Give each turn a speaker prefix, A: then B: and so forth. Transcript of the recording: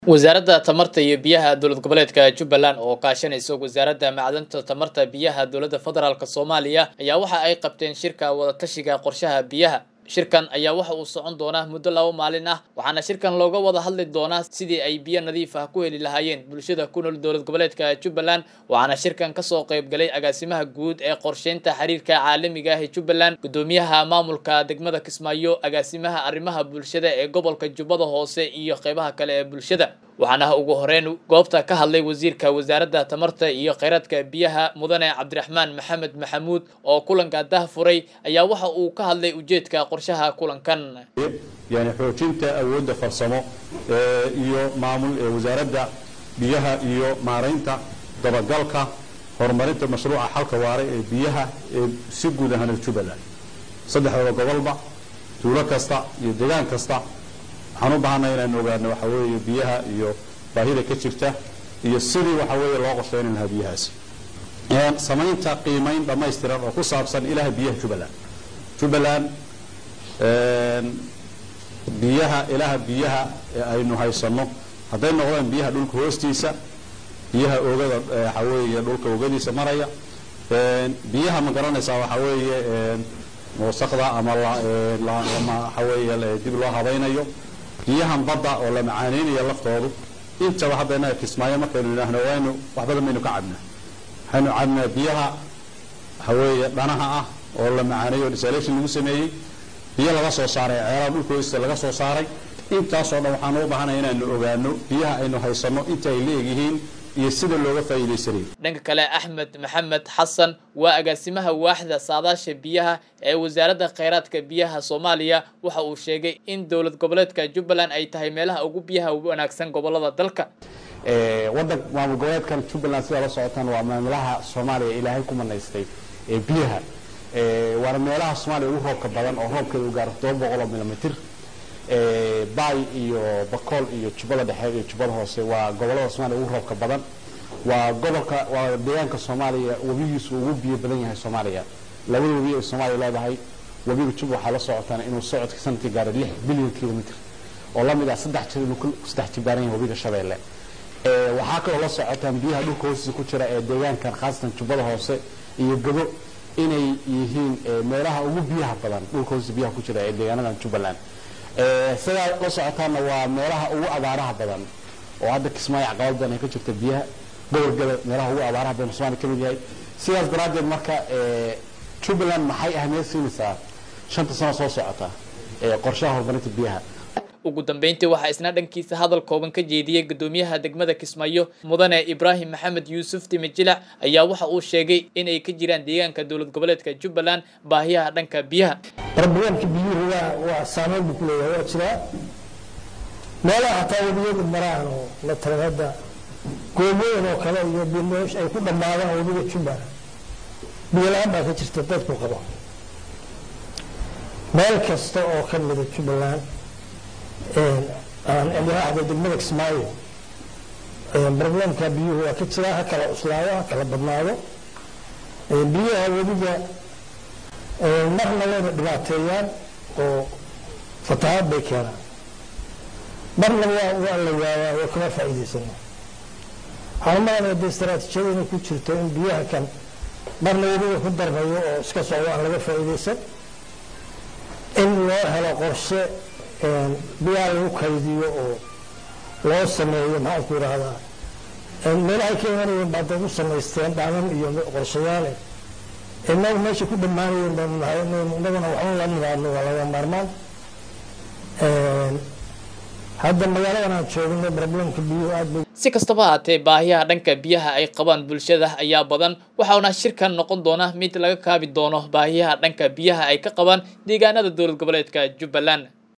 A: wasaaradda tamarta iyo biyaha dowlad goboleedka jubbaland oo kaashanaysa wasaaradda macdanta tamarta biyaha dowladda federaalk soomaaliya ayaa waxa ay qabteen shirka wadatashiga qorshaha biyaha shirkan ayaa waxa uu socon doonaa muddo laba maalin ah waxaana shirkan looga wada hadli doonaa sidii ay biyo nadiif ah ku heli lahaayeen bulshada ku nool dowlad goboleedka jubbaland waxaana shirkan kasoo qaybgalay agaasimaha guud ee qorsheynta xiriirka caalamiga ah ee jubbaland gudoomiyaha maamulka degmada kismaayo agaasimaha arrimaha bulshada ee gobolka jubbada hoose iyo qeybaha kale ee bulshada waxaana ugu horeyn goobta ka hadlay wasiirka wasaaradda tamarta iyo kheyraadka biyaha mudane cabdiraxmaan maxamed maxamuud oo kulanka dah furay ayaa waxa uu ka hadlay ujeedka qorshaha kulankan
B: yani xoojinta awoodda farsamo iyo maamul ee wasaaradda biyaha iyo maaraynta dabagalka horumarinta mashruuca xalka waare ee biyaha ee si guud ahaan jubbaland saddexdaba gobolba tuulo kasta iyo deegaan kasta waxaan u baahanay inaynu ogaano waxa weeye biyaha iyo baahida ka jirta iyo sidii waxa weeye loo qorsheynan lahaa biyahaasi samaynta qiimayn dhammaystiran oo ku saabsan ilaha biyaha jubbaland jubbaland biyaha ilaha biyaha ee aynu haysanno hadday noqdaan biyaha dhulka hoostiisa biyaha oogada waxa weeye dhulka oogadiisa maraya biyaha ma garanaysaa waxa weeye wasaqda ama waxa weeye dib loo habaynayo biyahan badda oo la macaaneynayo laftoodu intaba hadda innaga kismaayo markaynu idhaahno waynu wax badan baynu ka cabnaa waxaynu cabnaa biyaha waxa weeye dhanaha ah oo la macaaneeyo desalation lagu sameeyey biyo laga soo saaray ceelaha dhulka hoosta laga soo saaray intaasoo dhan waxaanu u baahanaya inaanu ogaano biyaha aynu haysanno inta ay leegyihiin iyo sida looga faa'iidaysanayo
A: dhanka kale axmed maxamed xasan waa agaasimaha waaxda saadaasha biyaha ee wasaaradda kheyraadka biyaha soomaaliya waxa uu sheegay in dowlad goboleedka jubbaland ay tahay meelaha ugu biyaha wanaagsan gobolada dalka
C: wadan maamul goboleedkan jubbaland sidaa la socotaan waa maamulaha soomaaliya ilaahay ku manaystay ee biyaha waana meelaha soomaaliya ugu roobka badan oo roobkeeda u gaaro todoba boqol oo milomitr baay iyo bakool iyo jubbada dhexe iyo jubbada hoose waa gobolada soomaaliya ugu roobka badan waa gobolka waa deegaanka soomaaliya webigiisu ugu biyo badan yahay soomaaliya labada webi ay soomaaliya leedahay webiga jub waxaa la socotaan inuu socodka sanadkii gaaray lix bilyan kilomitr oo lamid ah saddex jir inuu saddex jibaaran yahay webiga shabeelle waxaa kaloo la socotaan biyaha dhulka hoostiisa ku jira ee deegaankan khaasatan jubbada hoose iyo gado inay yihiin meelaha ugu biyaha badan dhulka hoostiisa biyaha ku jira ee deegaanadan jubbaland sidaa la socotaana waa meelaha ugu abaaraha badan oo hadda kismaayo caqabad badan ay ka jirta biyaha gobolgada meelaha ugu abaaraha badan somalia ka mid yahay sidaas daraaddeed marka jubbaland maxay ahmiyad siinaysaa shanta sano soo socota qorshaha horumarinta biyaha
A: ugu dambeyntii waxaa isna dhankiisa hadal kooban ka jeediyey gudoomiyaha degmada kismaayo mudane ibraahim maxamed yuusuf timijilac ayaa waxa uu sheegay in ay ka jiraan deegaanka dowlad goboleedka jubbaland baahiyaha dhanka biyaha
D: barnaamijka biyuhu waa waa saameyn buu ku leeyahay waa jiraa meelaha hataa webiyadu maraan oo la taran hadda goomooyin oo kale iyo biloosh ay ku dhammaadaan webiga jubbaland biyo la-aan baa ka jirta dadku qabo meel kasta oo ka mida jubbaland madaxda degmada kismaayo barnaamijka biyuhu waa ka jiraa ha kala cuslaado ha kala badnaado biyaha webiga marna wayna dhibaateeyaan oo fatahaad bay keenaan marna waa waa la waawaa waa kama faa'iidaysana waxaan malanaya dee istaraatiijiyada inay ku jirto in biyaha kan marna webiga ku darnayo oo iska socdo aan laga faa'iidaysan in loo helo qorshe biyaha lagu kaydiyo oo loo sameeyo maxaan ku idhaahdaa meelahay ka imanayeen baa dad u samaysteen dhaaman iyo qorshayaale inagu meesha ku dhammaanayeen baanu nahay inaguna waxba la nimaadno waa laga maarmaan hadda magaaladan aan joogno problemka biyuhu aad bay
A: si kastaba haatee baahiyaha dhanka biyaha ay qabaan bulshada ayaa badan waxauna shirkan noqon doona mid laga kaabi doono baahiyaha dhanka biyaha ay ka qabaan deegaanada dowlad goboleedka jubbaland